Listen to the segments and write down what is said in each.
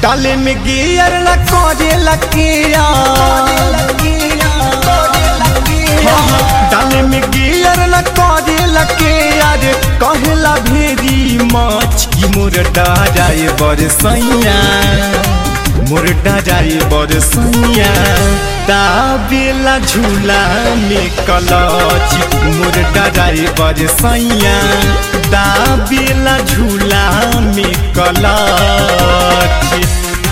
डाले में गियर न करे लकिया डाले में गियर न करे लकिया रे कहला भेरी माछ की मोर डाराए बरसैया मोर डाराए बरसैया दाबेला झूला में कलच मोर डाराए बरसैया दाबेला झूला में कलच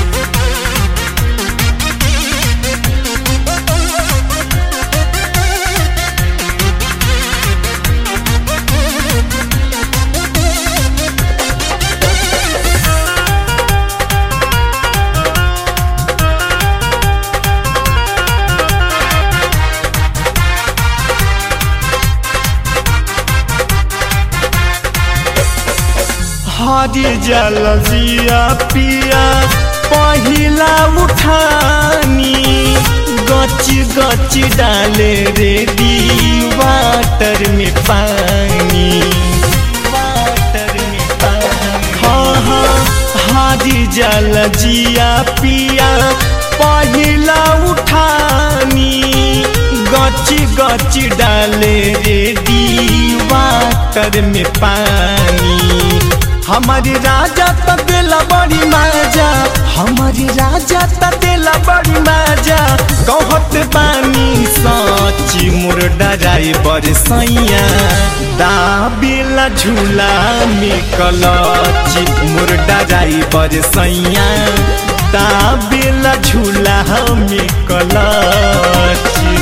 हरी जल जिया पिया पहिला उठानी गच गच डाले रे दी वाटर में पानी वाटर में पानी हाँ हाँ हरी जल जिया पिया पहिला उठानी गच गच डाले रे दी वाटर में पानी हमारी राजा त दिला बड़ी माजा हमारी राजा त दिला बड़ी माजा कहत बानी सची मोर डराई बरसैया दाबिला झूला में कलची मोर डराई बरसैया दाबिला झूला में कलची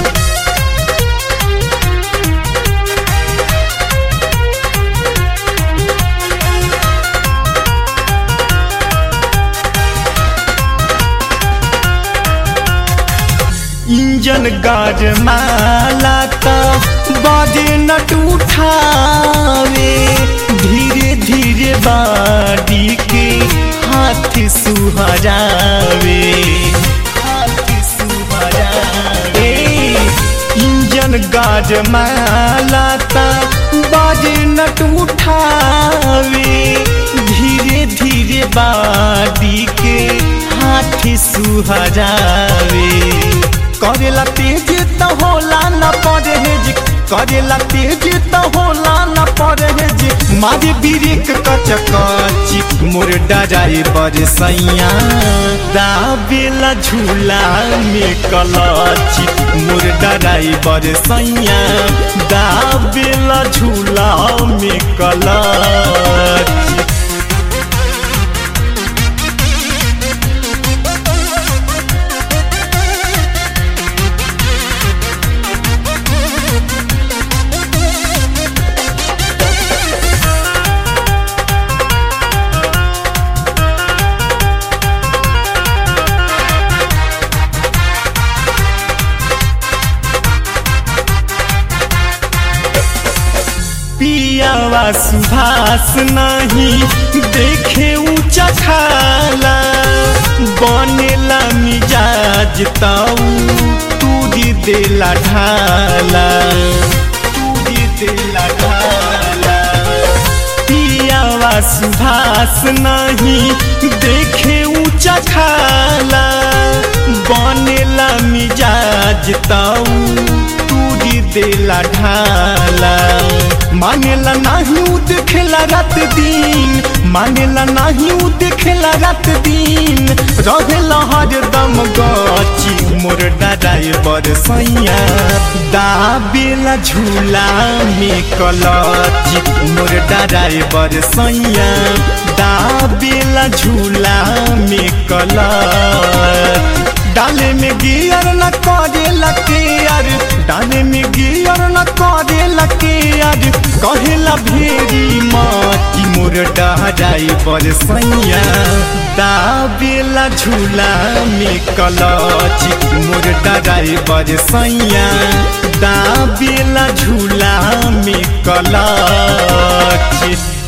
इंजन गाड़ माला त बजे नट उठावे धीरे धीरे बाडी के हाथ सुहरावे हाथ सुहरावे इंजन गाड़ माला त बजे नट उठावे धीरे धीरे बाडी के हाथ सुहरावे करेला तेज त होला न परहेज करेला तेज त होला न परहेज मारे बिरेक कच कच मोर डराए बरसैया दाबेला झूला में कलच मोर डराए बरसैया दाबेला झूला में कलच पियावा सुभाष नहीं देखे ऊंचा खाला बनेला मिजाज ताऊ तूरी देला ढाला तूरी देला ढाला पियावा सुभाष नहीं देखे ऊंचा खाला बनेला मिजाज ताऊ तूरी देला ढाला मानेला नाही उ देखेला रात दिन मानेला नाही उ देखेला रात दिन रहेला हरदम गची मोर डराए बरसैया दाबेला झूला में कलची मोर डराए बरसैया दाबेला झूला में कलच डाले में गियर न करे लकेयर डाले में गियर न करे लकेयर कहेला भेरी माटी मोर डहराई बरसैया दाबेला झूला में कलची मोर डराई बरसैया दाबेला झूला में कलची